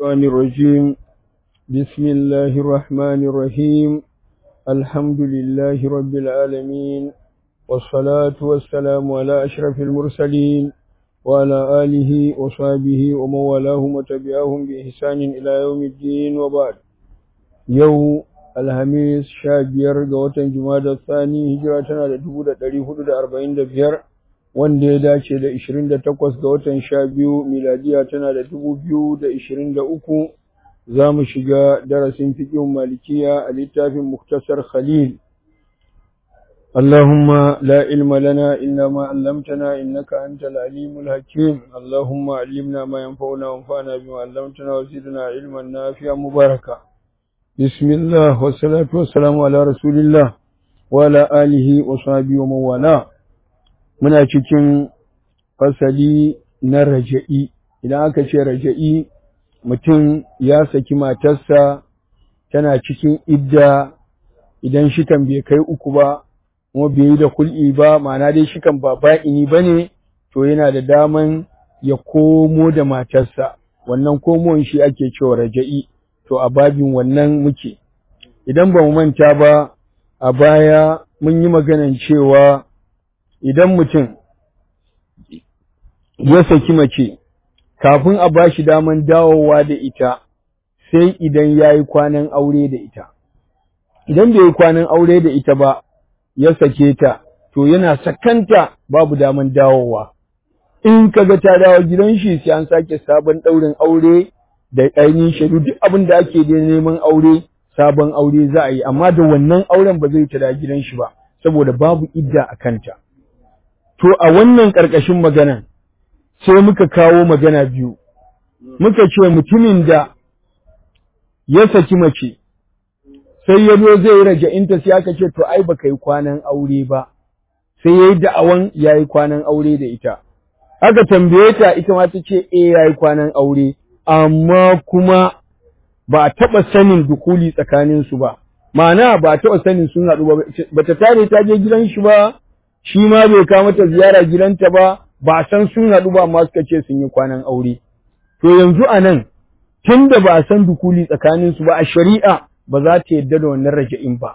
الشيطان الرجيم بسم الله الرحمن الرحيم الحمد لله رب العالمين والصلاة والسلام على أشرف المرسلين وعلى آله وصحبه ومن والاهم وتبعهم بإحسان إلى يوم الدين وبعد يوم alhamis sha biyar ga watan jumada tsani hijira tana da dubu da ɗari hudu da arba'in da biyar wanda ya dace da ishirin da takwas ga watan sha biyu miladiya tana da dubu biyu da ishirin da uku za mu shiga darasin fiƙin malikiya a littafin muktasar khalil اللهم لا علم لنا إلا ما علمتنا إنك أنت العليم الحكيم اللهم علمنا ما ينفعنا وانفعنا بما علمتنا وزدنا علما نافعا مباركا بسم الله والصلاة والسلام على رسول الله وعلى آله وصحبه ومن والاه muna cikin fasali na raja'i idan aka ce raja'i mutum ya saki matarsa tana cikin idda idan shikan bai kai uku ba kuma bai yi da kul'i ba ma'ana dai shikan ba ba'ini ba ne to yana da daman ya komo da matarsa wannan komon shi ake cewa raja'i to a babin wannan muke idan ba mu manta ba a baya mun yi maganan cewa idan mutum ya saki mace kafin a ba shi daman dawowa da ita sai idan ya yi kwanan aure da ita idan bai yi kwanan aure da ita ba ya sake ta to yana sakanta babu daman dawowa in kaga ta dawo gidan shi sai an sake sabon ɗaurin aure da ainihin shaidu duk abin da ake da neman aure sabon aure za a yi amma da wannan auren ba zai tada gidan shi ba saboda babu idda a kanta to a wannan ƙarƙashin magana sai muka kawo magana biyu muka ce mutumin da ya saki mace sai ya zo zai raja inta sai aka ce to ai baka yi kwanan aure ba sai yayi da'awan yayi kwanan aure da ita aka tambaye ta ita ma ta ce eh yayi kwanan aure amma kuma ba a taɓa sanin dukuli tsakaninsu ba, ma'ana ba a taɓa sanin sun haɗu ba, ba ta tare ta je gidan shi ba, shi ma bai kawo mata ziyara gidanta ba, ba a san sun haɗu ba amma suka ce sun yi kwanan aure. To yanzu a nan, tun da ba a san dukuli tsakaninsu ba a shari'a ba za ta yadda da wannan raja'in ba.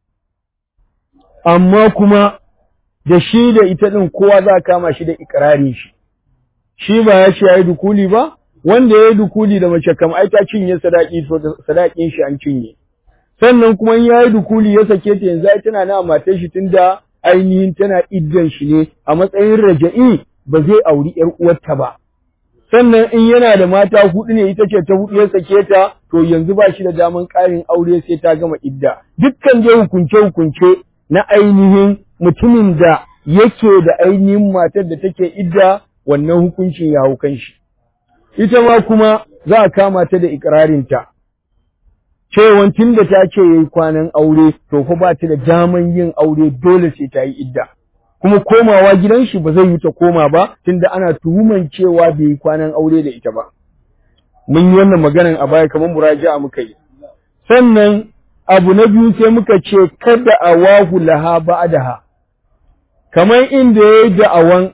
Amma kuma da shi da ita ɗin kowa za a kama shi da ikirarin shi. Shi ba ya ce ya yi dukuli ba, wanda ya yi dukuli da mace kam ai ta cinye sadaki to sadakin shi an cinye sannan kuma in ya yi dukuli ya sake ta yanzu ai tana na matar shi tunda ainihin tana iddan shi ne a matsayin raja'i ba zai auri yar uwarta ba sannan in yana da mata hudu ne ita ce ta hudu ya sake ta to yanzu ba shi da daman ƙarin aure sai ta gama idda dukkan je hukunce hukunce na ainihin mutumin da yake da ainihin matar da take idda wannan hukuncin ya hau kan shi ita ma kuma za a kama ta da ikirarinta, cewan tun da ta ce ya yi kwanan aure, to fa ba ta da daman yin aure dole sai ta yi idda. Kuma komawa gidan shi ba zai yi ta koma ba, tunda ana tuhuman cewa bai yi kwanan aure da ita ba. Mun yi wannan maganan a baya kamar muraja'a muka yi. Sannan abu na biyu sai muka ce kada a wahu laha ba'daha. Kamar inda ya yi da'awan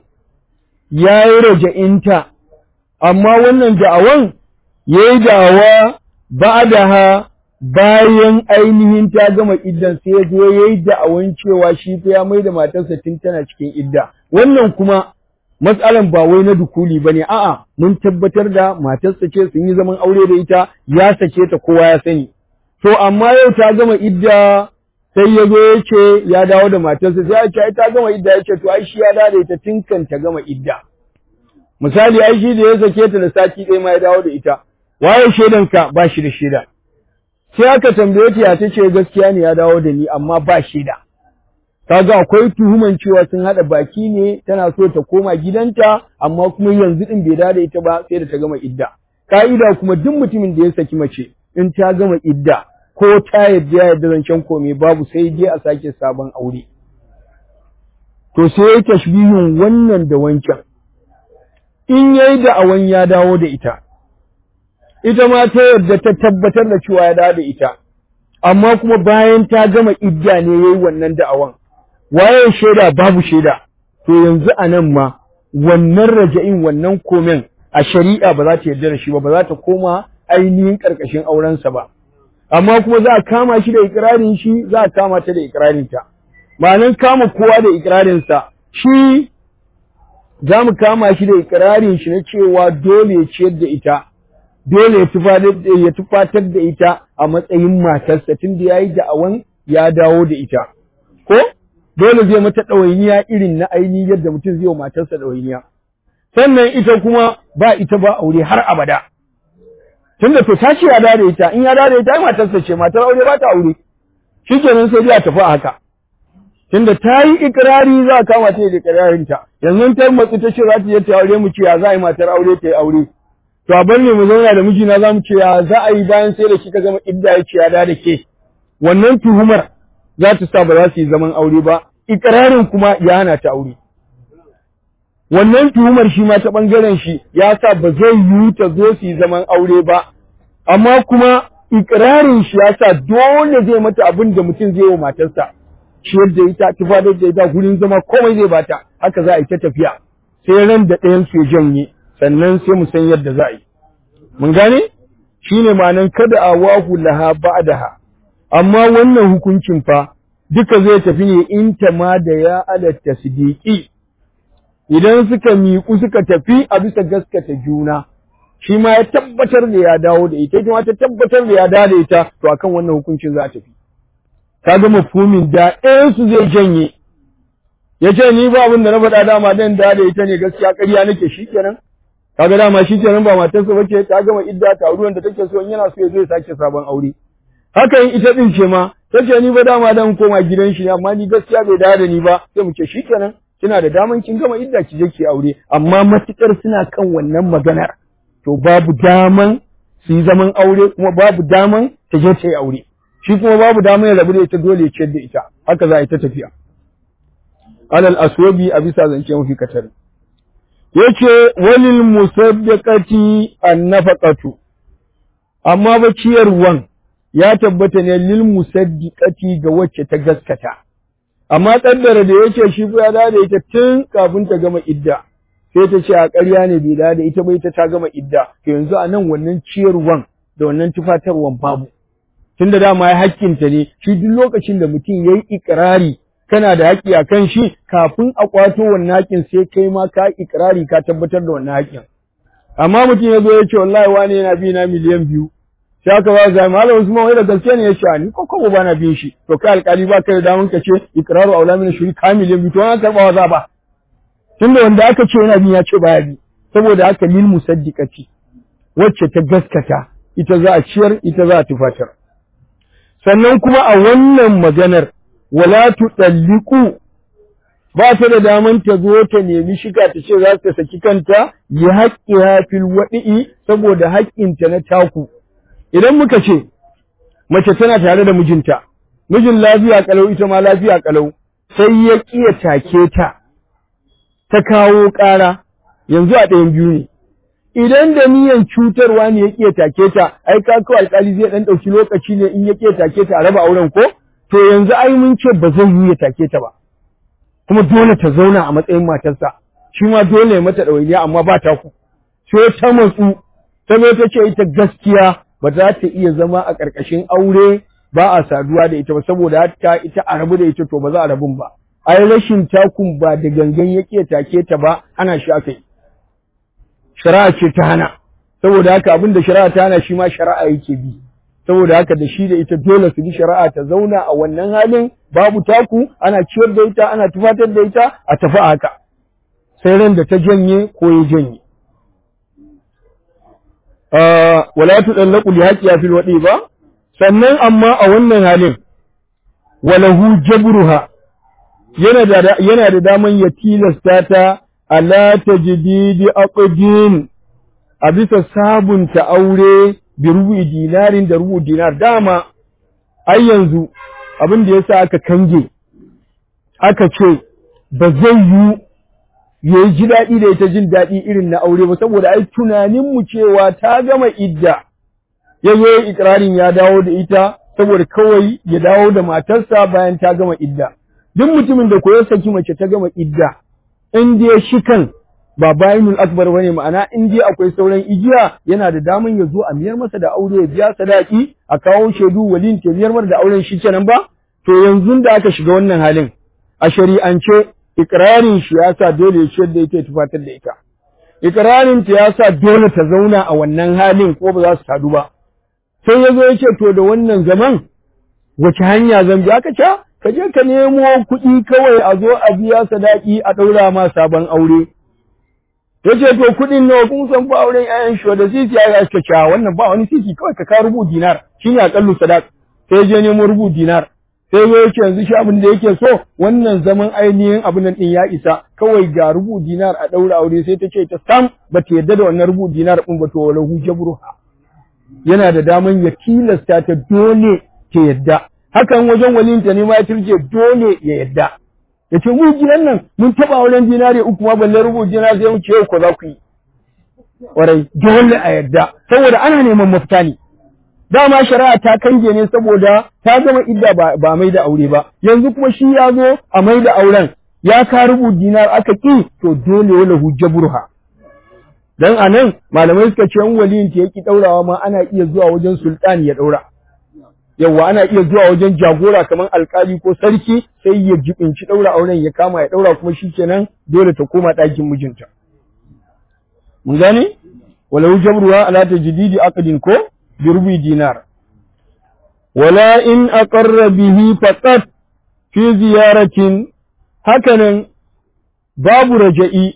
ya yi raja'inta amma wannan da'awan ya yi da'awa ba da ha bayan ainihin ta gama iddan sai ya zo ya yi da'awan cewa shi fa ya mai da matarsa tun tana cikin idda wannan kuma matsalan ba wai na dukuli ba ne a'a mun tabbatar da matarsa ce sun yi zaman aure da ita ya sake ta kowa ya sani to amma yau ta gama idda sai ya zo ya ce ya dawo da matarsa sai ya ce ta gama idda ya ce to ai shi ya dawo da ita tun kan ta gama idda misali ai shi da ya sake ta da sati ɗaya ma ya dawo da ita waye shaidanka ba shi da shaida sai aka tambaye ta ya ta ce gaskiya ne ya dawo da ni amma ba shaida kaga akwai tuhuman cewa sun haɗa baki ne tana so ta koma gidanta amma kuma yanzu din bai dawo da ita ba sai da ta gama idda ka'ida kuma duk mutumin da ya saki mace in ta gama idda ko ta yadda ya yadda zancen kome babu sai je a sake sabon aure to sai ya tashbihin wannan da wancan in yayi da'awan ya dawo da ita, ita ma ta yarda ta tabbatar da cewa ya dawo da ita, amma kuma bayan ta gama idda ne ya yi wannan da'awan, waye shaida babu shaida, to yanzu a nan ma wannan raja'in wannan komen a shari'a ba za ta yarda da shi ba, ba za ta koma ainihin karkashin aurensa ba amma kuma za a kama shi da ikirarin shi za a kama ta da ikirarin ta ma'anan kama kowa da ikirarin sa shi za mu kama shi da ikirarin shi na cewa dole ya ciyar da ita dole ya tufatar da ita a matsayin matarsa tunda yayi da'awan ya dawo da ita ko dole zai mata ɗawainiya irin na ainihin yadda mutum zai wa matarsa ɗawainiya sannan ita kuma ba ita ba aure har abada tunda to ta ce ya da ita in ya da ita matarsa ce matar aure ba ta aure shikenan sai ya tafi a haka tunda ta yi ikirari za a kama ta da ikirarin ta yanzu ta matsu ta ce za ta je ta aure mu ce ya za a yi matar aure ta yi aure to a bar ne mu zauna da mijina za mu ce ya za a yi bayan sai da kika gama idda ya ce ya da ke wannan tuhumar za ta sa ba za su yi zaman aure ba ikirarin kuma ya hana ta aure wannan tuhumar shi ma ta ɓangaren shi ya sa ba zai yiwu ta zo su yi zaman aure ba, amma kuma ikirarin shi ya sa dole zai mata abin da mutum zai wa matarsa, shi yadda ita tufadar da ita gurin zama komai zai bata, haka za a yi ta tafiya, sai ran da ɗayan su janye, sannan sai mu san yadda za a yi. Mun gane? Shi ne ma'anan kada a wahu laha ba'daha, amma wannan hukuncin fa duka zai tafi ne in ta ma da ya alatta siddiƙi. idan suka miƙu suka tafi a bisa gaskata juna shi ma ya tabbatar da ya dawo da ita ita ma ta tabbatar da ya dawo da ita to akan wannan hukuncin za a tafi ka ga mafhumin da ɗayan su zai janye ya ce ni ba abin da na faɗa dama dan da da ita ne gaskiya ƙarya nake shikenan kaga dama shikenan ba matarsa bace ta gama idda ta ruwan da take so in yana so ya zo ya sake sabon aure haka in ita din ce ma tace ni ba dama dan koma gidan shi amma ni gaskiya bai dawo da ni ba sai mu ce shikenan kina da daman kin gama idda ki je ki aure amma matukar suna kan wannan maganar to babu daman su yi zaman aure kuma babu daman ta je ta yi aure shi kuma babu daman ya rabu da ita dole ya ciyar da ita haka za a yi ta tafiya alal aswabi a bisa zance mafi katari yace walil musaddiqati an-nafaqatu amma ba ciyarwan ya tabbata ne lil musaddiqati ga wacce ta gaskata amma kaddara da yake shi ya da da ita tun kafin ta gama idda sai ta ce a ƙarya ne bai da da ita bai ta ta gama idda to yanzu a nan wannan ciyarwan da wannan tufatarwan babu tunda dama ya hakkinta ne shi duk lokacin da mutum yayi ikrari kana da haƙƙi a kan shi kafin a kwato wannan haƙƙin sai kai ma ka ikrari ka tabbatar da wannan haƙƙin amma mutum ya zo ya ce wallahi wani yana bi na miliyan biyu sai aka ba zai malam Usman wai da gaske ne ya ce ni ko ko ba na bin shi to kai alƙali ba kai da damun ka ce ikraru aula min shuri kamilin bi to an karba za ba tunda wanda aka ce yana bin ya ce baya bi saboda haka lil musaddiqati wacce ta gaskata ita za a ciyar ita za a tufatar sannan kuma a wannan maganar wala tudalliqu ba ta da daman ta zo ta nemi shiga ta ce za ta saki kanta ya haƙƙiha fil waɗi'i saboda haƙƙinta na taku idan muka ce mace tana tare da mijinta mijin lafiya kalau ita ma lafiya kalau sai ya kiya take ta ta kawo ƙara yanzu a ɗayan biyu ne idan da niyan cutarwa ne ya kiya take ta ai ka kawo alƙali zai ɗan ɗauki lokaci ne in ya kiya take ta a raba auren ko to yanzu ai mun ce ba zai yi ya take ta ba kuma dole ta zauna a matsayin matarsa shi ma dole ya mata ɗawainiya amma ba ta ku sai ta matsu ta zo ta ce ita gaskiya ba za ta iya zama a ƙarƙashin aure ba a saduwa da ita ba saboda haka ita a rabu da ita to ba za a rabun ba ai rashin takun ba da gangan yake take ta ba ana shi aka yi shari'a ce ta hana saboda haka abin da shari'a ta hana shi ma shari'a yake bi saboda haka da shi da ita dole su bi shari'a ta zauna a wannan halin babu taku ana ciyar da ita ana tufatar da ita a tafi haka sai ran da ta janye ko ya janye wala tudallaqu li haqqiha fil wadi ba sannan amma a wannan halin walahu jabruha yana da yana da daman ya tilasta ta ala tajdidi aqdin a bisa sabunta aure bi rubu dinarin da rubu dinar dama ai yanzu abin da yasa aka kange aka ce ba zai yi ya yi ji daɗi da ita jin daɗi irin na aure ba saboda ai tunaninmu cewa ta gama idda ya zo ya ikirarin ya dawo da ita saboda kawai ya dawo da matarsa bayan ta gama idda duk mutumin da ko ya saki mace ta gama idda in dai shikan ba bayinul akbar bane ma'ana in dai akwai sauran igiya yana da daman ya zo a miyar masa da aure ya biya sadaki a kawo shaidu walin ke miyar masa da auren shi kenan ba to yanzu da aka shiga wannan halin a shari'ance ikrarin shi ya sa dole ya ciyar da ita ya tufatar da ita ikrarin ta ya sa dole ta zauna a wannan halin ko ba za su sadu ba sai ya zo ya ce to da wannan zaman wace hanya zan bi aka ce ka je ka nemo kuɗi kawai a zo a biya sadaki a ɗaura ma sabon aure ya ce to kuɗin nawa kun san ba auren ƴaƴan shi da sisi ya suka ce wannan ba wani sisi kawai ka ka rubu dinar shine aƙallu sadaq sai je nemo rubu dinar sai ya ce yanzu shi abin da yake so wannan zaman ainihin abin nan din ya isa kawai ga rubu dinar a ɗaura aure sai ta ce ta sam ba ta yarda da wannan rubu dinar ɗin ba to wala hu jabruha yana da daman ya tilasta ta dole ta yadda hakan wajen walinta ne ma ya turje dole ya yadda ya ce mu gidan nan mun taba wurin dinare uku ma balle rubu dinar sai mu ce ko za ku yi warai dole a yadda saboda ana neman mafita ne dama shari'a ta kange ne saboda ta gama idda ba, ba mai da aure ba yanzu kuma shi ya zo a mai da auren ya ka rubu dinar aka ki to dole wala hujjaburha dan anan malamai suka ce in waliyin ta yaki daurawa ma ana iya zuwa wajen sultani ya daura yawa ana iya zuwa wajen jagora kamar alkali ko sarki sai ya jibinci daura auren ya kama ya daura kuma shikenan dole ta koma ɗakin mijinta mun gane walau jabruha ala tajdidi aqdin ko birbi dinar wala in aqarra bihi faqat fi ziyaratin hakanan babu raja'i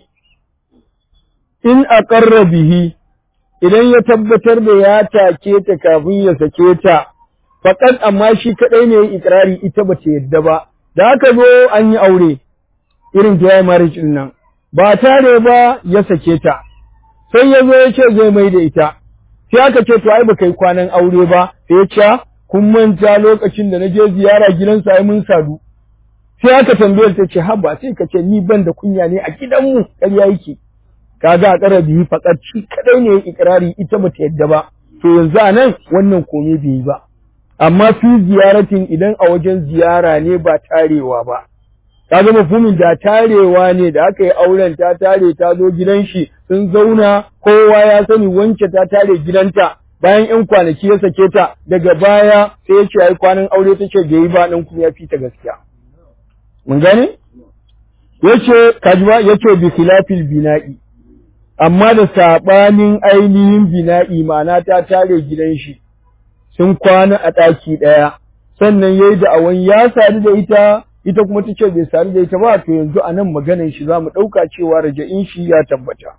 in aqarra bihi idan ya tabbatar da ya take ta kafin ya sake ta faqat amma shi kadai ne ikrari ita bata yadda ba da haka zo an yi aure irin ta marriage din nan ba tare ba ya sake ta sai ya zo ya ce zai mai da ita sai aka ce to ai baka yi kwanan aure ba sai ya ce kun manta lokacin da na je ziyara gidansa ai mun sadu sai aka tambayar ta ce haba sai ka ce ni ban da kunya ne a gidanmu ƙarya yake kaga a ƙara biyu faƙar shi kadai ne ikrari ita bata yadda ba to yanzu a nan wannan komai bai yi ba amma fi ziyaratin idan a wajen ziyara ne ba tarewa ba kaga mafhumin da tarewa ne da aka yi auren ta tare ta zo gidan shi sun zauna kowa ya sani wance ta tare gidanta bayan yan kwanaki ya sake ta daga baya sai ya ce ai kwanan aure ta ce bai yi ba nan kuma ya fita gaskiya mun gane yace kajma yace bi khilafil bina'i amma da sabanin ainihin bina'i ma'ana ta tare gidan shi sun kwana a ɗaki ɗaya sannan yayi da awan ya sadu da ita ita kuma ta ce bai sadu da ita ba to yanzu a nan maganan shi za mu ɗauka cewa raja'in shi ya tabbata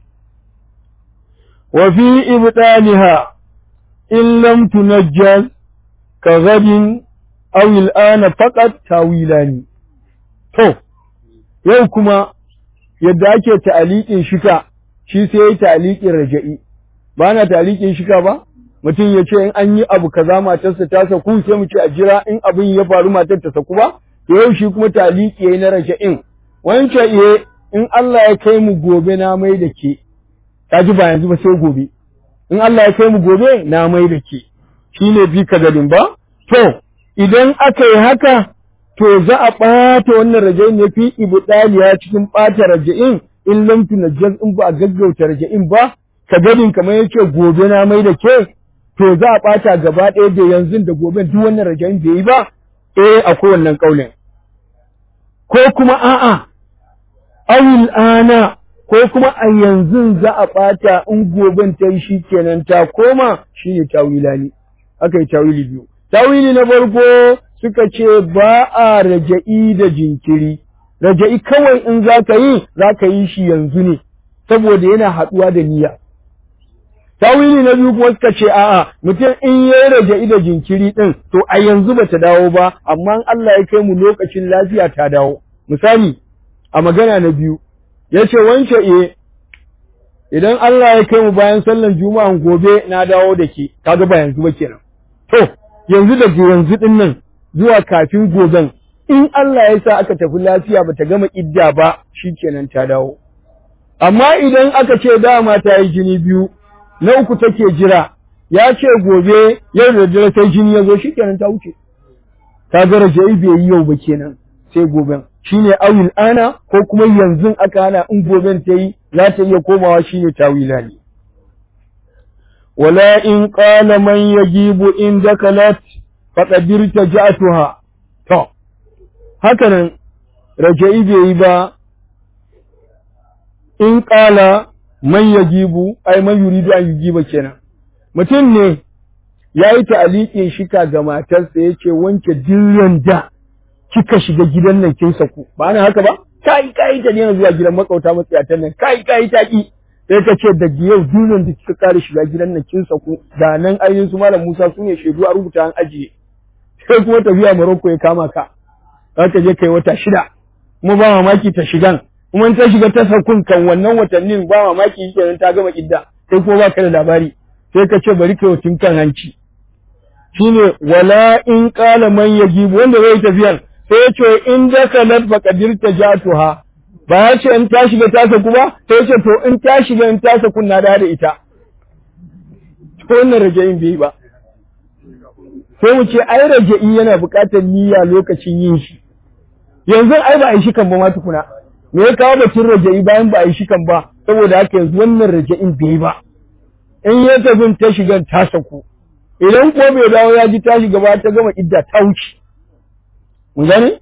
wa fi ibtaliha in lam tunajjaz ka gadin aw al'ana faqat tawilani to yau kuma yadda ake ta'aliqin shika shi sai yayi ta'aliqin raja'i ba na ta'aliqin shika ba mutum ya ce in an yi abu kaza matarsa ta saku sai mu ce a jira in abin ya faru matar ta saku ba to yau shi kuma taliki yayi na raja'in wancan iye in Allah ya kai mu gobe na mai da ke kaji ba yanzu ba sai gobe in Allah ya kai mu gobe na mai da ke shine bi ka gadin ba to idan aka yi haka to za a ɓata wannan raja'in ne fi ibdaliya cikin ɓata raja'in in lam tunajjaz in ba a gaggauta raja'in ba ka gadin kamar yace gobe na mai da ke to za a ɓata gaba ɗaya da yanzu da gobe duk wannan raja'in bai yi ba eh akwai wannan kaulin ko kuma a'a awil ana ko kuma a yanzu za a ɓata in goben ta yi shi kenan ta koma shi ne tawila ne aka yi tawili biyu tawili na farko suka ce ba a raja'i da jinkiri raja'i kawai in za ka yi za ka yi shi yanzu ne saboda yana haɗuwa da niyya tawili na biyu kuma suka ce a'a mutum in ya raja'i da jinkiri ɗin to a yanzu ba ta dawo ba amma Allah ya kai mu lokacin lafiya ta dawo misali a magana na biyu ya ce wance e idan Allah ya kai mu bayan sallan juma'an gobe na dawo da ke kaga ba yanzu ba kenan to yanzu da yanzu din nan zuwa kafin goben in Allah ya sa aka tafi lafiya bata gama idda ba shikenan ta dawo amma idan aka ce dama ta yi jini biyu na uku take jira ya ce gobe yau da dare sai jini ya zo shikenan ta wuce ta ga rajai bai yi yau ba kenan sai goben shine awil ana ko kuma yanzu aka hana in goben ta yi za ta iya komawa shine tawila ne wala in qala man yajibu in dakalat faqad irtaja'tuha to haka nan raja'i bai yi ba in qala man yajibu ai man yuridu an yujiba kenan mutum ne ya yi ta'aliƙin shika ga matarsa ya ce wanke dillan da kika shiga gidan nan kin saku ba na haka ba kai kai ta daina zuwa gidan makauta matsiyatan nan kai kai ta ki sai ka ce da yau dillan da kika kare shiga gidan nan kin saku da nan ainihin su malam Musa su ne shaidu a rubuta an ajiye sai kuma tafiya Morocco ya kama ka za ka je kai wata shida kuma ba mamaki ta shigan kuma ta shiga ta sakun kan wannan watannin ba mamaki kenan ta gama idda sai kuma ba ka da labari sai ka ce bari kai tun kan hanci shine wala in qala man yajibu wanda zai tafiyar sai ya ce in da kalat fa qadir tajatuha ba ya ce in ta shiga ta saku ba sai ya ce to in ta shiga in ta saku na da ita to wannan rajayin bai ba sai mu ce ai raja'i yana buƙatar niyya lokacin yin shi yanzu ai ba a yi shi kan ba ma tukuna me ya kawo batun raja'i bayan ba a yi shi kan ba saboda haka yanzu wannan raja'in bai ba in ya tafi ta shiga ta saku idan ko bai dawo ya ji ta shiga ba ta gama idda ta wuce mun gane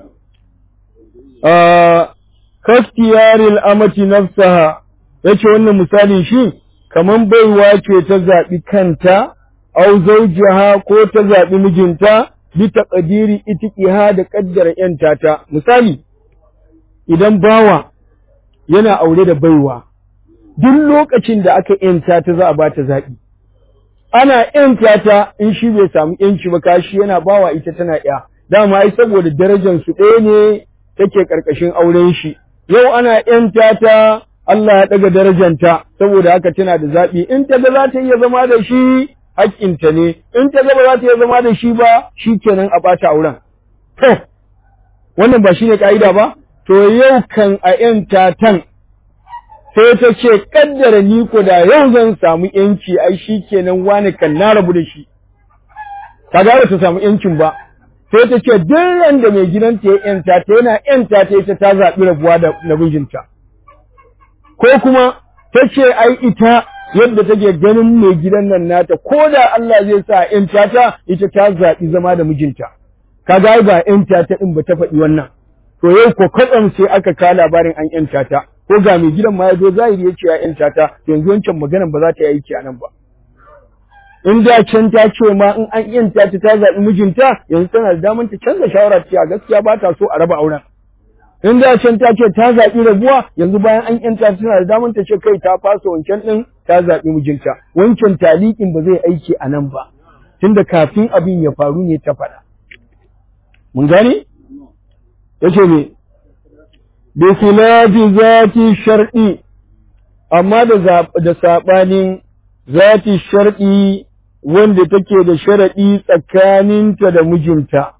kastiyaril amati nafsaha yace wannan misalin shi kaman baiwa ce ta zaɓi kanta au zawjaha ko ta zaɓi mijinta bi taqdiri itiqiha da kaddara yanta ta misali idan bawa yana aure da baiwa duk lokacin da aka yanta ta za a ba ta zaɓi ana yanta ta in shi bai samu yanci ba kashi yana bawa ita tana ya dama ai saboda darajar su ɗaya ne take karkashin auren shi yau ana yanta ta Allah ya ɗaga darajanta saboda haka tana da zaɓi in ta ga za ta iya zama da shi haƙƙinta ne in ta ga ba za ta iya zama da shi ba shi kenan a ɓata auren to wannan ba shi ne ƙa'ida ba to yau kan a yanta tan sai ta ce kaddara ni ko da yau zan samu yanci ai shi kenan wani kan na rabu da shi ka ga ta samu yancin ba sai ta ce duk da mai gidanta ya yanta ta yana yanta ta ita ta zaɓi rabuwa da namijinta ko kuma ta ce ai ita yadda take ganin mai gidan nan nata ko da Allah zai sa yanta ta ita ta zaɓi zama da mijinta ka ga ba yanta ta din ba ta faɗi wannan to yau ko kwatsam sai aka ka labarin an yanta ta ko ga mai gidan ma ya zo zahiri ya ce ya yanta ta yanzu wancan maganan ba za ta yi aiki a nan ba in da can ta ce ma in an yanta ta ta zaɓi mijinta yanzu tana da damar ta canza shawara ta gaskiya ba ta so a raba auren in da can ta ce ta zaɓi rabuwa yanzu bayan an yanta ta tana da damar ta ce kai ta fasa wancan ɗin ta zaɓi mijinta wancan talikin ba zai aiki a nan ba tunda kafin abin ya faru ne ta faɗa mun gane yace me bi khilafi zati shar'i amma da da sabanin zati shar'i wanda take da sharadi tsakaninta da mijinta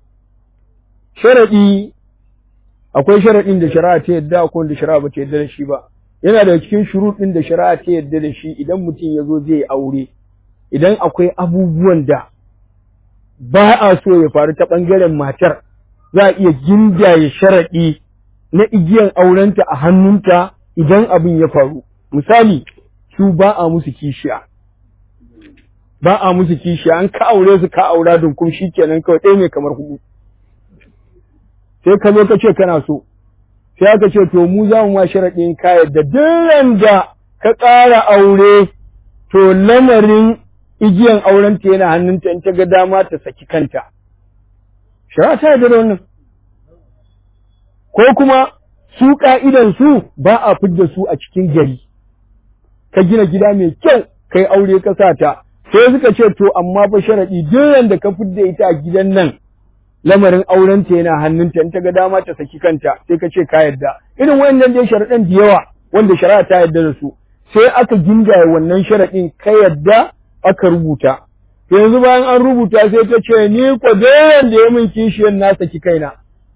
sharadi akwai sharadin da shari'a ta yadda akwai da shari'a ba ta yadda da shi ba yana da cikin shuruɗin da shari'a ta yadda da shi idan mutum ya zo zai aure idan akwai abubuwan da ba a so ya faru ta ɓangaren matar za a iya gindaye sharaɗi na igiyan aurenta a hannunta idan abin ya faru. Misali, su ba a musu kishiya. Ba a musu kishiya, an ka aure su ka aura dunkum shi kenan kawai ɗaya ne kamar hudu. Sai ka zo ka ce kana so, sai aka ce to mu za mu ma sharaɗin ka yadda duk da ka ƙara aure to lamarin igiyan aurenta yana hannunta in ta ga dama ta saki kanta. Shara ta yarda da wannan. Ko kuma su ka'idan su ba a fidda su a cikin gari. Ka gina gida mai kyau kai aure ka sa ta. Sai suka ce to amma fa sharaɗi duk da ka fidda ita a gidan nan lamarin aurenta yana hannunta in ta ga dama ta saki kanta sai ka ce ka yarda. Irin wayannan dai sharaɗan da yawa wanda shari'a ta yarda da su. Sai aka gingaye wannan sharaɗin ka yarda aka rubuta. yanzu bayan an rubuta sai ta ce ni ko da ya min kishiyar na saki kaina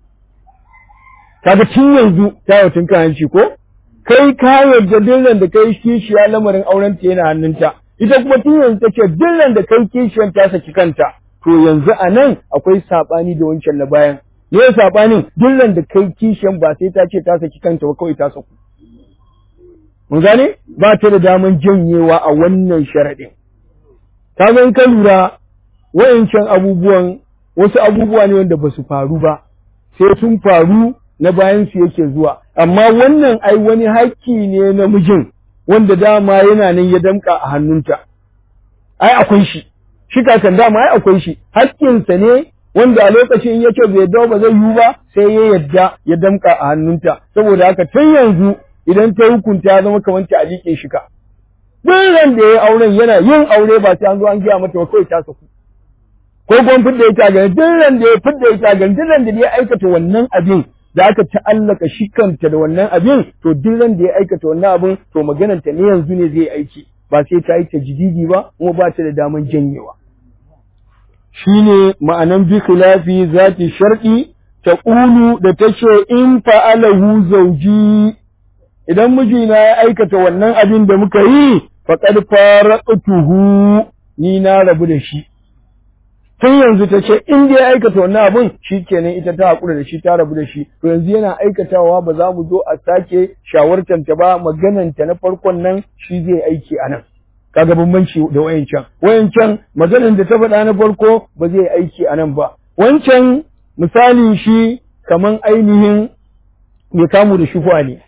kaga tun yanzu ta yi tun hanci ko kai ka yarda dillan da kai kishiya lamarin auren ta yana hannunta ita kuma tun yanzu ta ce dillan da kai kishiyar ta saki kanta to yanzu a nan akwai saɓani da wancan na bayan ne sabanin dillan da kai kishiyan ba sai ta ce ta saki kanta ba kawai ta saku mun gane ba ta da daman janyewa a wannan sharaɗin ka ga in ka lura wayancan abubuwan wasu abubuwa ne wanda ba su faru ba sai sun faru na bayan su yake zuwa amma wannan ai wani haƙƙi ne na mijin wanda dama yana nan ya damƙa a hannunta ai akwai shi shi kakan dama ai akwai shi haƙƙinsa ne wanda a lokacin ya ce bai dawo ba zai yiwu ba sai ya yadda ya damƙa a hannunta saboda haka tun yanzu idan ta hukunta ya zama kamar ta alike shi ka duk ran da ya auren yana yin aure ba sai an zo an gaya mata ba kawai ta saku ko kuma fidda ita gani duk ran da ya fidda ita gani duk ran da ya aikata wannan abin da aka ta'allaka shi kanta da wannan abin to duk ran da ya aikata wannan abin to maganar ta ne yanzu ne zai aiki ba sai ta yi ta jididi ba kuma ba ta da daman janyewa shine ma'anan bi khilafi zati shar'i ta ƙulu da ta ce in fa'alahu zauji idan mijina ya aikata wannan abin da muka yi faqad faraqtuhu ni na rabu da shi tun yanzu ta ce in dai aikata wannan abin shi kenan ita ta haƙura da shi ta rabu da shi to yanzu yana aikatawa ba za mu zo a sake shawartanta ba magananta na farkon nan shi zai aiki a nan kaga bambanci da wayancan wayancan maganan da ta faɗa na farko ba zai aiki a nan ba wancan misali shi kaman ainihin mai kamu da shufa ne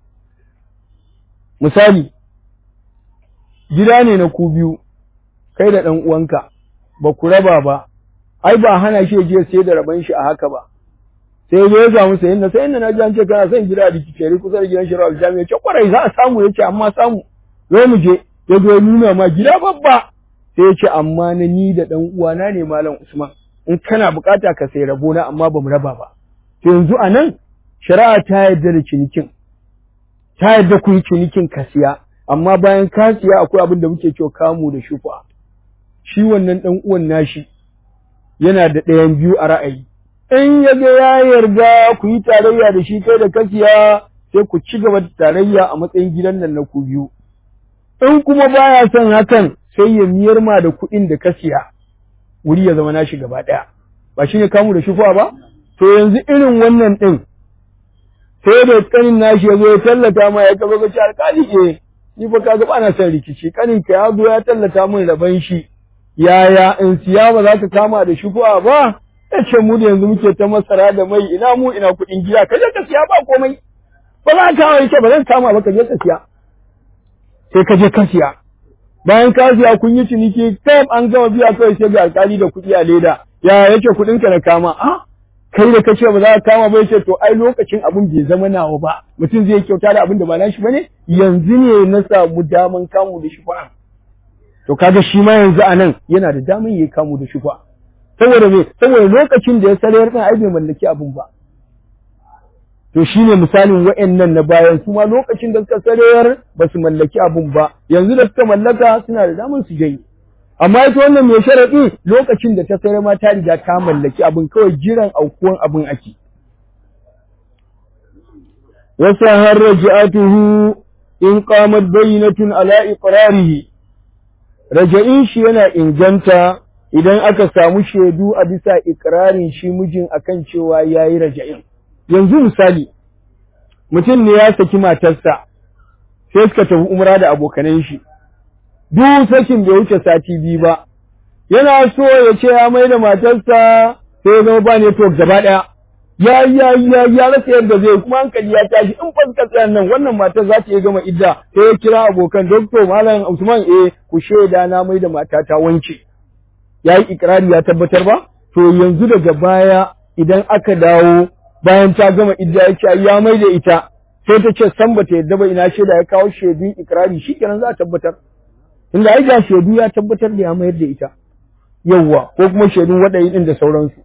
misali gida ne na ku biyu kai da ɗan uwanka ba ku raba ba ai ba hana shi je sai da raban shi a haka ba sai ya samu sayin na sayin na ji an ce kana son gida da kiceri kusa da gidan shari'a jami'a ya ce kwarai za a samu ya ce amma samu zo mu je ya zo nuna ma gida babba sai ya ce amma na ni da ɗan uwana ne malam Usman in kana bukata ka sai rabo na amma ba mu raba ba to yanzu a nan shari'a ta yarda da cinikin ta yarda ku yi cinikin ka siya amma bayan ka siya akwai abin da muke cewa kamu da shufa shi wannan ɗan uwan nashi yana da ɗayan biyu a ra'ayi in ya ga ya yarda ku yi tarayya da shi kai da ka siya sai ku ci gaba da tarayya a matsayin gidan nan na ku biyu in kuma baya son hakan sai ya miyar ma da kuɗin da ka siya wuri ya zama nashi gaba ɗaya ba shi ne kamu da shufa ba to yanzu irin wannan ɗin sai da kanin nashi ya zo ya tallata ma ya kazo ga ci alƙali eh ni fa kaga ba na son rikici kanin ka ya zo ya tallata min raban shi yaya in siya ba za ka kama da shufa ba ya ce mu da yanzu muke ta masara da mai ina mu ina kuɗin gida ka je ka siya ba komai ba za ka kama ya ba zan kama ba ka je ka siya sai ka je ka siya bayan ka siya kun yi ciniki kam an gama biya kawai sai ga alkali da kuɗi a leda ya yake kuɗin ka na kama a kai da kace ba za ka kama ba yace to ai lokacin abin bai zama nawa ba mutum zai kyauta da abin da ba nashi bane yanzu ne na samu daman kamu da shufa to kaga shi ma yanzu anan yana da daman yayi kamu da shufa saboda me saboda lokacin da ya sarayar din ai bai mallaki abin ba to shine misalin wa'annan na bayan su ma lokacin da suka sarayar ba su mallaki abun ba yanzu da suka mallaka suna da damar su janye amma ita wannan mai sharaɗi lokacin da ta sayar ma ta riga ta mallaki abun kawai jiran aukuwan abun ake wasa har raji'atuhu in qamat bayyinatun ala iqrarihi raja'in shi yana inganta idan aka samu shaidu a bisa ikrarin shi mijin akan cewa yayi raja'in yanzu misali mutum ne ya saki matarsa sai suka tafi umra da abokanan shi duk sakin bai wuce sati biyu ba yana so ya ce ya mai da matarsa sai ya zama ba ne to gaba ɗaya ya ya ya ya rasa yadda zai kuma hankali ya tashi in fuska tsayan nan wannan matar za ta iya gama idda sai ya kira abokan doktor malam Usman eh ku shaida na mai da matata wance ya yi ikirari ya tabbatar ba to yanzu daga baya idan aka dawo bayan ta gama idda ya ce ya mai da ita sai ta ce san bata yadda ba ina shaida ya kawo shaidun ikrari shikenan za a tabbatar inda ai ga shaidu ya tabbatar da ya mayar da ita yawwa ko kuma shaidun waɗayi din da sauransu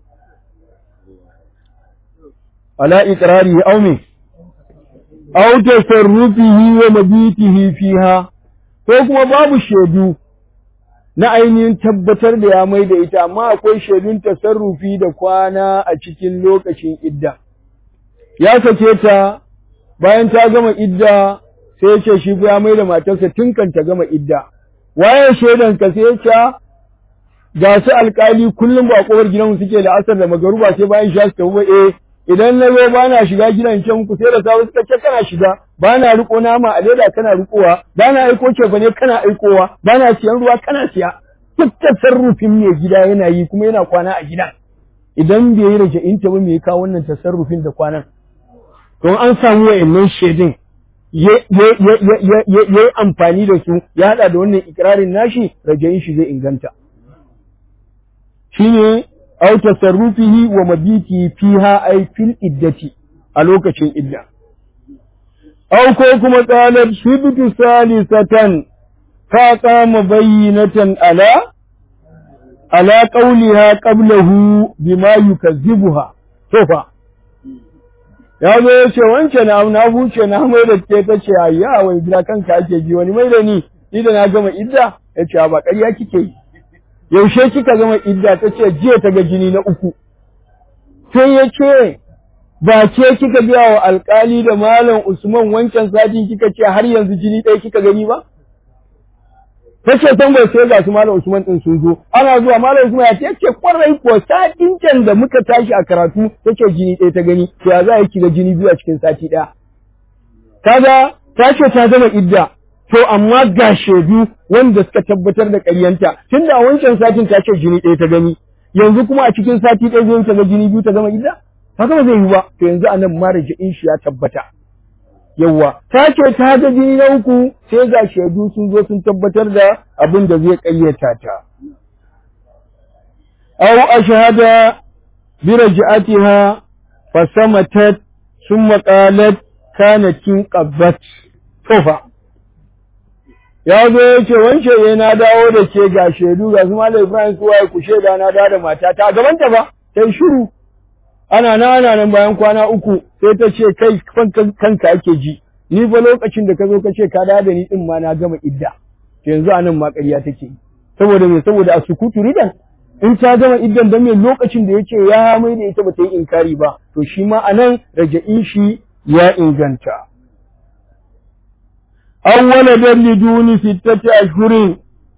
ala ikrari aw me aw tasarrufihi wa mabitihi fiha ko kuma babu shaidu na ainihin tabbatar da ya mai da ita amma akwai shaidun tasarrufi da kwana a cikin lokacin idda ya sake ta bayan ta gama idda sai ya ce shi ya mai da matarsa tun kan ta gama idda waye shaidan ka sai ya ce ga su alkali kullum ba kowar gidanmu suke da asar da magaruba sai bayan sha su tafi eh idan na zo ba na shiga gidan can ku sai da safe suka ce kana shiga ba na riko nama a leda kana rikowa ba na aiko ce ba ne kana aikowa ba na siyan ruwa kana siya duk tasarrufin mai gida yana yi kuma yana kwana a gidan idan bai yi raja'in ta ba me ya kawo wannan tasarrufin da kwanan don an samu wa'annan shaidin ya yi amfani da su ya haɗa da wannan ikirarin nashi raja'in shi zai inganta shine aw tasarrufihi wa mabiti fiha ay fil iddati a lokacin idda aw ko kuma qalat shibtu salisatan fa qama bayyinatan ala ala qawliha qablahu bima yukazzibuha to fa ya zo ya ce wance na na huce na mai da ke ta ce ayya wai gida kanka ake ji wani mai da ni ni da na gama idda ya ce ba ƙarya kike yi yaushe kika gama idda ta ce jiya ta ga jini na uku sai ya ce ba ke kika biya wa alkali da malam usman wancan satin kika ce har yanzu jini ɗaya kika gani ba ta ce san bai sai ga su malam usman din sun zo ana zuwa malam usman ya ce yake kwarai ko satin can da muka tashi a karatu ta ce jini ɗaya ta gani to ya za a yi kiga jini biyu a cikin sati ɗaya kaga ta ce ta gama idda to amma ga shaidu wanda suka tabbatar da ƙaryanta tunda a wancan satin ta ce jini ɗaya ta gani yanzu kuma a cikin sati ɗaya zai ta ga jini biyu ta gama idda haka ba zai yi ba to yanzu anan marji'in shi ya tabbata yawwa ta ce ta ga jini na uku sai ga shaidu sun zo sun tabbatar da abin da zai ƙaryata ta aw ashhada bi raj'atiha fasamatat thumma qalat kanat qabbat tofa ya zo ya ce wance ya na dawo da ke ga shaidu ga su malam Ibrahim su waye ku shaida na dawo da mata ta gaban ta ba sai shiru ana nan ana nan bayan kwana uku sai ta ce kai kanka ake ji ni fa lokacin da ka zo ka ce ka dawo da ni din ma na gama idda to yanzu anan ma ƙarya take saboda me saboda a sukutu ridan in ta gama iddan dan me lokacin da yace ya mai da ita bata yi inkari ba to shi ma anan raja'in shi ya inganta an waladan liduni sittati ashhurin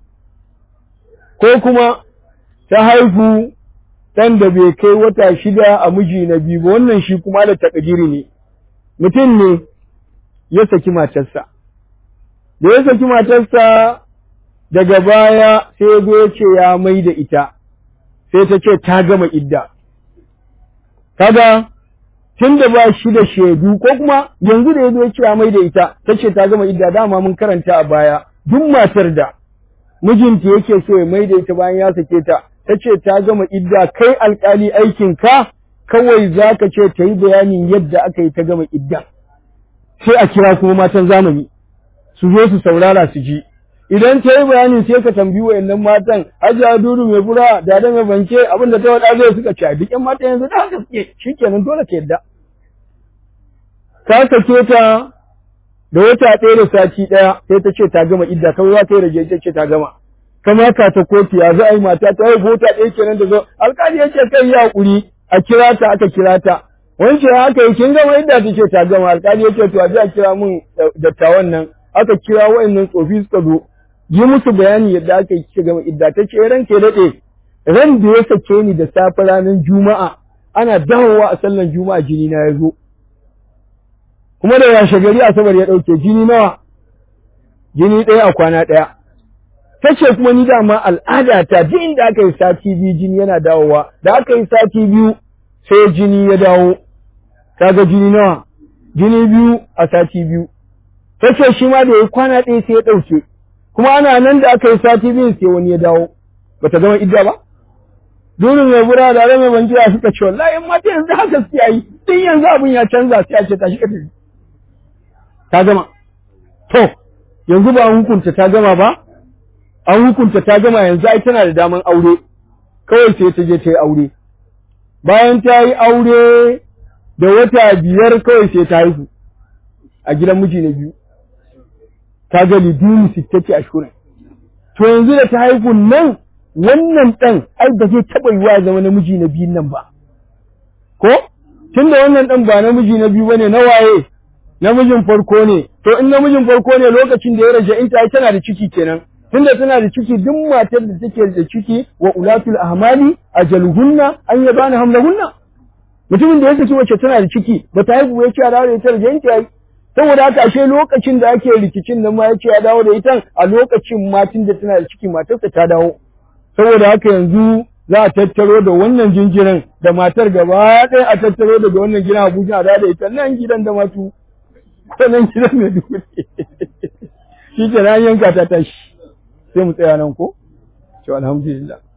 ko kuma ta haifu ɗan da bai kai wata shida a miji na biyu ba wannan shi kuma da takadiri ne mutum ne ya saki matarsa da ya saki matarsa daga baya sai ya zo ya ce ya mai da ita sai ta ce ta gama idda kaga tun da ba shi da shaidu ko kuma yanzu da ya zo ya mai da ita ta ce ta gama idda dama mun karanta a baya duk matar da mijinta yake so ya mai da ita bayan ya sake ta ta ce ta gama idda kai alkali aikin ka kawai za ka ce ta yi bayanin yadda aka yi ta gama idda sai a kira kuma matan zamani su zo su saurara su ji idan ta yi bayani sai ka tambayi wayannan matan hajiya dudu mai fura da da mai banke abin da ta wada zai suka ci duk yan mata yanzu da haka suke shikenan dole ka yadda ka sake ta da wata ɗaya da sati ɗaya sai ta ce ta gama idda kawai za ta yi rage ta ce ta gama kama ka ta kotu ya za a yi mata ta haihu wata ɗaya kenan da zo alƙali ya ce kai ya haƙuri a kira ta aka kira ta wance haka yi kin gama idda ta ce ta gama alƙali ya ce to a ji a kira mun dattawan nan aka kira wa'annan tsofi suka zo yi musu bayani yadda aka yi kika gama idda ta ce ran ke daɗe ran da ya sake ni da safe ranar juma'a ana dawowa a sallan juma'a jini na ya zo kuma da washe gari asabar ya ɗauke jini nawa jini ɗaya a kwana ɗaya ta ce kuma ni dama al'ada ta duk inda aka yi sati biyu jini yana dawowa da aka yi sati biyu sai jini ya dawo kaga jini nawa jini biyu a sati biyu ta ce shi ma da ya kwana ɗaya sai ya ɗauke kuma ana nan da aka yi sati biyu sai wani ya dawo bata gama idda ba durin mai bura da mai banjiya suka ce wallahi in mata yanzu haka suke yi tun yanzu abin ya canza sai a ce tashi ka tafi ta gama to yanzu ba an hukunta ta gama ba an hukunta ta gama yanzu ai tana da daman aure kawai sai ta je ta yi aure bayan ta yi aure da wata biyar kawai sai ta haihu a gidan miji na biyu ta ga lidini sittati ashhurin to yanzu da ta haihu nan wannan ɗan ai ba zai taɓa yiwa zama namiji na biyun nan ba ko tunda wannan ɗan ba namiji na biyu bane na waye namijin farko ne to in namijin farko ne lokacin da ya raja in ta tana da ciki kenan tunda tana da ciki duk matar da take da ciki wa ulatul ahmali ajalhunna an yabana hamlahunna mutumin da ya saki wacce tana da ciki ba ta haihu ya ce a dawo da ita da yanki yayi saboda haka ashe lokacin da ake rikicin nan ma ya ce ya dawo da ita a lokacin matin da tana da ciki matarsa ta dawo saboda haka yanzu za a tattaro da wannan jinjirin da matar gaba ɗaya a tattaro daga wannan gidan Abuja a da ita nan gidan da matu nan gidan mai dukuri shi ke nan yanka ta tashi sai mu tsaya nan ko to alhamdulillah